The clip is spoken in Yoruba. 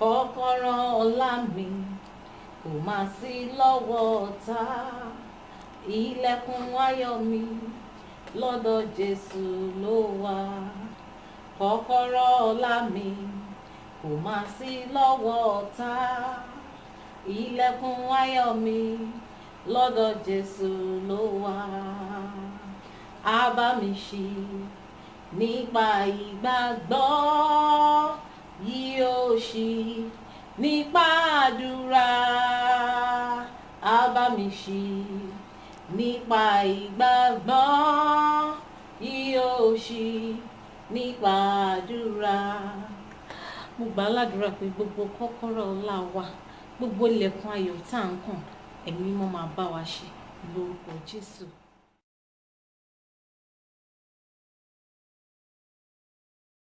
kọ́kọ́rọ́ ọlá mi kò má sí lọ́wọ́ ọ̀tá ilẹ̀kùn ayọ̀ mi lọ́dọ̀ Jésù ló wà kọ́kọ́rọ́ ọlá mi kò má sí lọ́wọ́ ọ̀tá ilẹ̀kùn ayọ̀ mi lọ́dọ̀ Jésù ló wà á bá mi ṣí nípa ìgbàgbọ́ yóò ṣí nípa àdúrà á bá mi ṣí nípa ìgbàgbọ́ yóò ṣí nípa àdúrà mo gbà á ládùúrà pé gbogbo kọ́kọ́rọ́ ọlá wa gbogbo ilẹ̀kùn ayọ̀ tá à ń kàn ẹ̀mí mímọ́ máa bá wa ṣe lórúkọ Jésù.